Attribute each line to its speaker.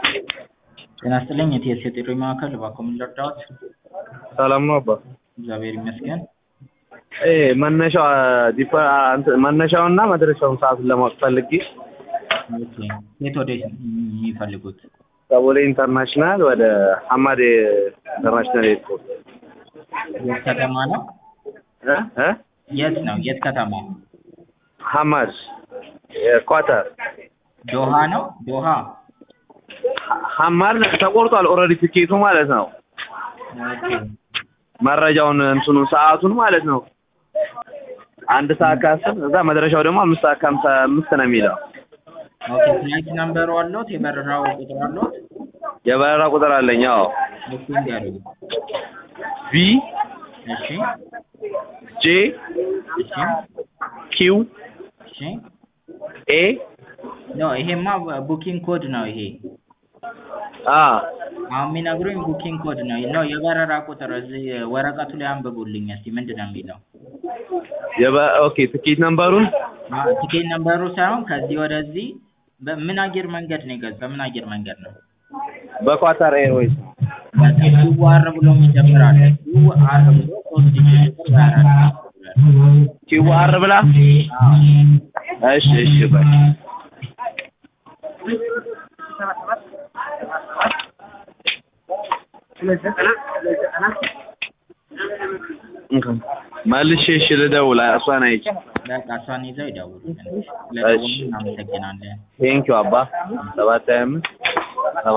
Speaker 1: ጤና ይስጥልኝ የቲኤስ የጥሪ ማዕከል እባክዎ ምን ልርዳዎት?
Speaker 2: ሰላም ነው አባ?
Speaker 1: እግዚአብሔር ይመስገን።
Speaker 2: እ መነሻው ዲፓ እንትን መነሻውንና መድረሻውን ሰዓቱን ለማወቅ ፈልጌ
Speaker 1: ኦኬ የት ወዴት የሚፈልጉት?
Speaker 2: ከቦሌ ኢንተርናሽናል ወደ ሐማድ ኢንተርናሽናል ኤርፖርት
Speaker 1: የት ከተማ ነው?
Speaker 2: እ እ
Speaker 1: የት ነው? የት ከተማ?
Speaker 2: ሐማድ ኳታር
Speaker 1: ዶሃ ነው? ዶሃ
Speaker 2: ሐማድ ተቆርጧል ኦልሬዲ ትኬቱ ማለት ነው።
Speaker 1: ኦኬ
Speaker 2: መረጃውን እንትኑን ሰዓቱን ማለት ነው። አንድ ሰዓት ከአስር እዛ መድረሻው ደግሞ አምስት ሰዓት ከሀምሳ አምስት ነው የሚለው።
Speaker 1: ኦኬ ፍላይት ነምበሩ አለዎት? የበረራው ቁጥር አለዎት?
Speaker 2: የበረራ ቁጥር አለኝ። አዎ
Speaker 1: እሱ ንገሩኝ።
Speaker 2: ቪ
Speaker 1: እሺ
Speaker 2: ጄ
Speaker 1: እሺ
Speaker 2: ኪው
Speaker 1: እሺ
Speaker 2: ኤ
Speaker 1: ኖ ይሄማ ቡኪንግ ኮድ ነው ይሄ
Speaker 2: አ
Speaker 1: አሁን የሚነግሩኝ ቡኪንግ ኮድ ነው ነው የበረራ ቁጥር እዚህ ወረቀቱ ላይ አንብቡልኝ እስቲ ምንድን ነው የሚለው?
Speaker 2: የበ ኦኬ ትኬት ነምበሩን
Speaker 1: አ- ቲኬት ነምበሩ ሳይሆን ከዚህ ወደዚህ በምን አየር መንገድ ነው የገዛ በምን አየር መንገድ ነው?
Speaker 2: በኳታር ኤርዌይስ
Speaker 1: በቃ ኪዋር ብሎ የሚጀምር አለ ኪዋር ብሎ ሶስት ዲጂት ቁጥር ወይ አራት ዲጂት ቁጥር አለ።
Speaker 2: ኪው አር ብላ
Speaker 1: አዎ
Speaker 2: እሺ እሺ በቃ መልሼ እሺ ልደውል እሷን አይቼ
Speaker 1: በቃ እሷን ይዘው ይደውሉልን። ስለደወሉ እናመሰግናለን።
Speaker 2: ቴንኪው አባ ሰባት ሀያ አምስት